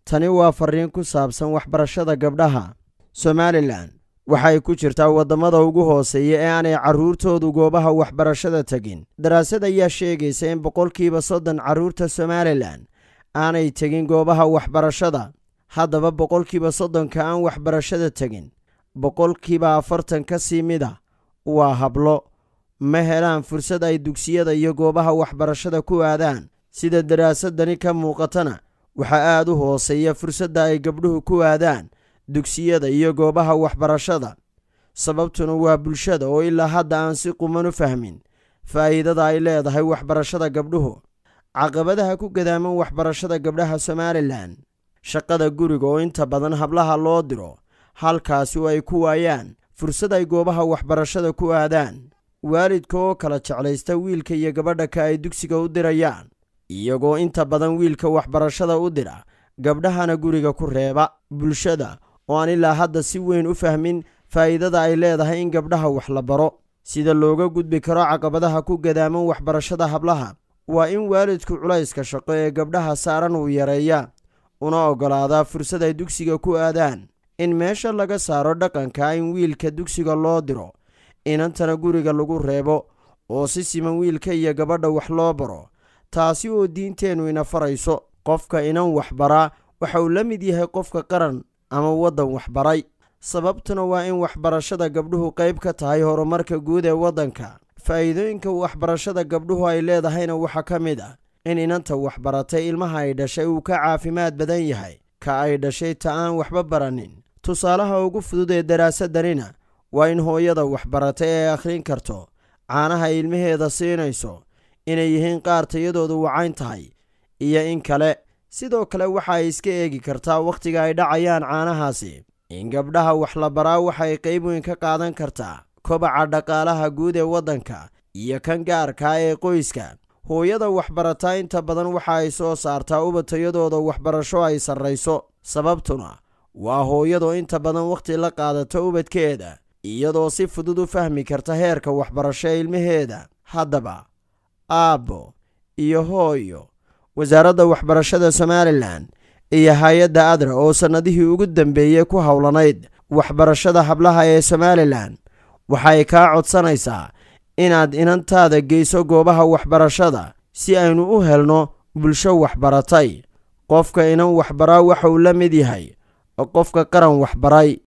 tani waa farriin ku saabsan waxbarashada gabdhaha somalilan waxay ku jirtaa waddamada ugu hooseeya ee aanay carruurtoodu goobaha waxbarashada tegin daraasad ayaa sheegaysa in boqolkiiba soddon carruurta somalilan aanay tegin goobaha waxbarashada haddaba boqolkiiba soddonka aan waxbarashada tegin boqolkiiba afartan ka sii mida waa hablo ma helaan fursad ay dugsiyada iyo goobaha waxbarashada ku aadaan sida daraasadani ka muuqatana waxaa aad u hooseeya fursadda ay gabdhuhu ku aadaan dugsiyada iyo goobaha waxbarashada sababtuna waa bulshada oo ilaa hadda aan si quman u fahmin faa'iidada ay leedahay waxbarashada gabdhuhu caqabadaha ku gadaaman waxbarashada gabdhaha somalilan shaqada guriga oo inta badan hablaha loo diro halkaasi oo ay ku waayaan fursad ay goobaha waxbarashada ku aadaan waalidka oo kala jeclaysta wiilka iyo gabadha ka ay dugsiga u dirayaan iyagoo inta badan wiilka waxbarashada u dira gabdhahana guriga ku reeba bulshada oo aan ilaa hadda si weyn u fahmin faa'iidada ay leedahay in gabdhaha wax la baro sida looga gudbi karo caqabadaha ku gadaaman waxbarashada hablaha waa in waalidku culayska shaqo ee gabdhaha saaran uu yareeya una oggolaadaa fursad ay dugsiga ku aadaan in meesha laga saaro dhaqanka in wiilka dugsiga loo diro inantana guriga lagu reebo oo si siman wiilka iyo gabadha wax loo baro taasi oo diinteennu ina farayso qofka inan waxbaraa waxa uu la mid yahay qofka qaran ama waddan waxbaray sababtuna waa in waxbarashada gabdhuhu qayb ka tahay horumarka guud ee waddanka faa'iidooyinka waxbarashada gabdhuhu ay leedahayna waxaa ka mid ah in inanta waxbaratay ilmaha ay dhashay uu ka caafimaad badan yahay ka ay dhashay ta aan waxba baranin tusaalaha ugu fudud ee daraasadanina waa in hooyada waxbaratay ay akhrin karto caanaha ilmaheeda siinayso inay yihiin qaar tayadoodu wacayn tahay iyo in kale sidoo kale waxa ay iska eegi kartaa wakhtiga ay dhacayaan caanahaasi in gabdhaha wax la baraa waxay qayb weyn ka qaadan kartaa kobaca dhaqaalaha guud ee waddanka iyo kan gaarkaa ee qoyska hooyada waxbarataa inta badan waxa ay soo saartaa ubatayadooda waxbarasho ay sarrayso sababtuna waa hooyadoo inta badan wakhti la qaadato ubadkeeda iyadoo si fudud u fahmi karta heerka waxbarasho ee ilmaheeda haddaba aabbo iyo hooyo wasaaradda waxbarashada somalilan iyo hay-adda adra oo sannadihii ugu dambeeyey ku howlanayd waxbarashada hablaha ee somalilan waxay kaa codsanaysaa inaad inantaada geyso goobaha waxbarashada si aynu u helno bulsho waxbaratay qofka inan waxbaraa waxa uu la mid yahay qofka qaran waxbaray